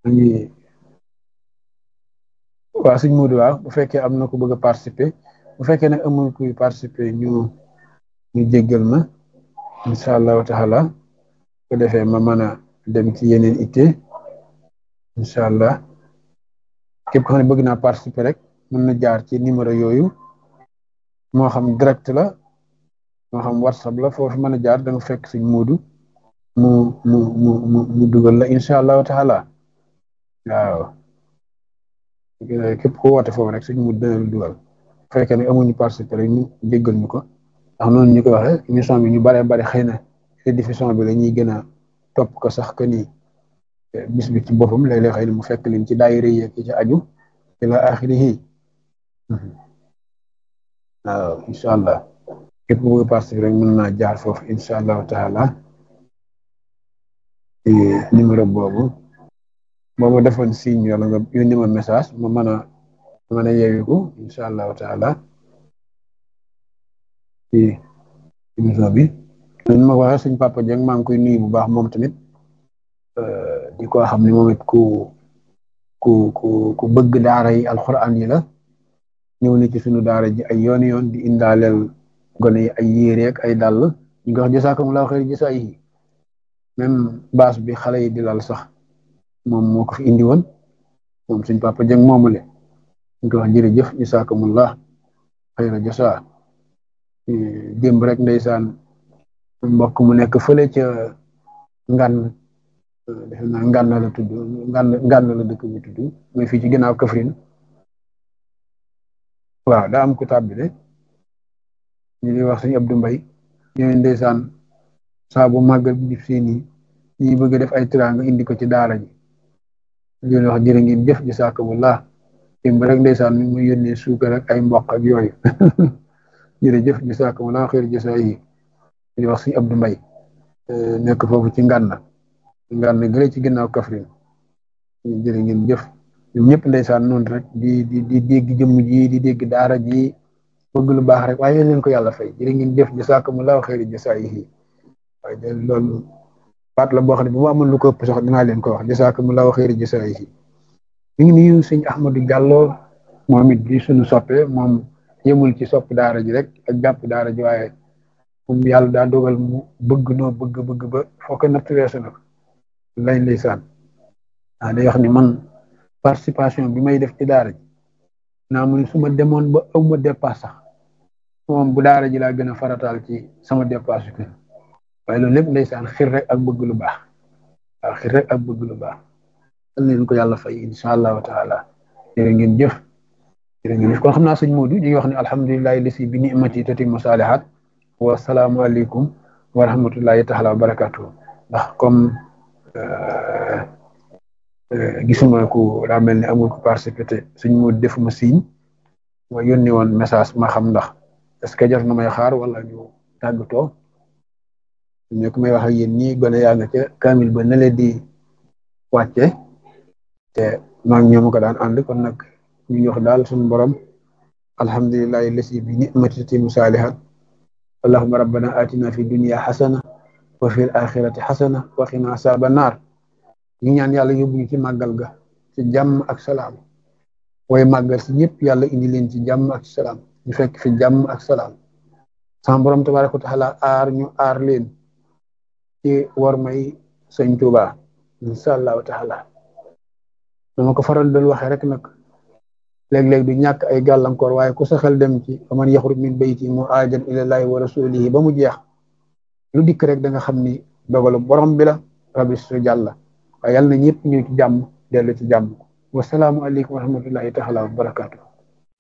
ngi waaw suñ muudu waaw bu fekkee am na ku bëgg a participer bu fekkee nag amul kuy participer ñu ñu jéggal ma incha allahu taala ko defee ma mën a dem ci yeneen itte incha allah képp ko xam ne bëgg naa participer rek mën na jaar ci numéro yooyu moo xam direct la moo xam whatsapp la foofu mën a jaar da nga fekk suñ muudu mu mu mu mu mu dugal la incha allahu taala waaw képp ku woote foofu rek suñ muudu dana la dugal bu fekkee ne amuñu participer rek ñu jéggal ñu ko ndax noonu ñu ko waxee émission bi ñu baree bari xëy na rediffusion bi la ñuy gën a topp ko sax que ni bis bi ci boppam léeg-léeg xëy na mu fekk leen ci daayira yi ak ci aju ila axirihi waaw incha allah képp ku bëgg participer rek mën naa jaar foofu incha allahu taala numéro boobu boo ma defoon signe wala nga yónni ma message ma mën a mën a yeewiku incha allahu taala ci émission bi ñu ma waxee suñ papa Dieng maa ngi koy nuyu bu baax moom tamit di ko xam ne moom it ku ku ku ku bëgg daara yi alxuraan yi la ñëw na ci suñu daara ji ay yoon yoon di indaaleel gone yi ay yére ak ay dàll ñu ngi wax jasaakumullahu xayr jasaayihi même baas bi xale yi di lal sax moom moo ko fi indi woon moom suñ papa Dieng moomule ñu ngi wax jërëjëf jasaakumullah xayra jasaa démb rek ndeysaan mbokk mu nekk fële ca ngan defe naa ngan la tudd ngan ngan la dëkk bi tudd mooy fii ci ginnaaw Kaffrine waaw daa am ku tàbbi de ñu ngi wax suñu Abdou Mbaye ñooy ndeysaan saa bu màggal bi dif seen yi ñi bëgg def ay tiraanga indi ko ci daara ji ñu wax jërë ngeen jëf jasaakumullah démb rek ndeysaan mi muy yónnee suukar ak ay mboq ak yooyu jërëjëf jasaakumullah xeer jasaa yi di wax suñu Abdou Mbaye nekk foofu ci ngànna ngànna gële ci ginnaaw Kaffrine jërë ngeen jëf ñoom ñëpp ndeysaan noonu rek di di di dégg jëmm ji di dégg daara ji bëgg lu baax rek waaye leen ko yàlla fay jërë ngeen jëf jasaakumullah xeer jasaa yi waaye de loolu baat la boo xam ne bu ma amoon lu ko ëpp sax dinaa leen ko wax jasaakumullah xeer jasaa yi ñu ngi nuyu sëñ Ahmadou Diallo moom it di suñu soppe moom yemul ci sopp daara ji rek ak jàpp daara ji waaye moom yàlla daa dogal mu bëgg noo bëgg bëgg ba foo ko natt weesu na ko lay ndeysaan ah day wax ni man participation bi may def ci daara ji naa mu ne su ma demoon ba aw ma dépasse sax moom bu daara ji laa gën a farataal ci sama dépasse ko waaye loolu lépp ndeysaan xir rek ak bëgg lu baax waaw xir rek ak bëgg lu baax dal leen ko yàlla fay incha allahu taala jërë ngeen jëf jërë ngeen jëf kon xam naa sëñ Modou ñu ngi wax ne alhamdulilahi lasi bi nimati tatimmu saalihat wa salaamualeykum wa rahmatullahi taala wa barakatuh ndax comme gisuma ku daa mel ni amul ko participé sëñ Modou defuma signe ma yónni woon message ma xam ndax est-ce que jar na may xaar wala ñu tàggatoo ñu ko may wax ak yéen ñii gone yaa nga ca kamil ba na leen di wàcce te maag ñoom ko daan ànd kon nag ñu ngi wax daal suñu borom alhamdulillahi lasi bi ni'mati tatimmu saalihat allahumma rabbana atina fi dunya xasana wa fi axirati xasana wa qina asaaba naar ñu ñaan yàlla yóbbu ñu ci màggal ga ci jàmm ak salaam way màggal si ñëpp yàlla indi leen ci jàmm ak salaam ñu fekk fi jàmm ak salaam sama borom tabaraka wa taala aar ñu aar leen ci war may sëñ Tuuba insha allahu taala dama ko faral doon waxee rek nag léeg-léeg du ñàkk ay gàllankoor waaye ku sa xel dem ci fa man yaxruj min bayti muhaajiran ilallaahi wa rasulihi ba mu jeex lu dikk rek da nga xam ni dogalu borom bi la rabbi su jàlla waaye yàlla na ñëpp ñu ci jàmm dellu ci jàmm wasalaamu aleykum wa rahmatullahi taala wa barakaatu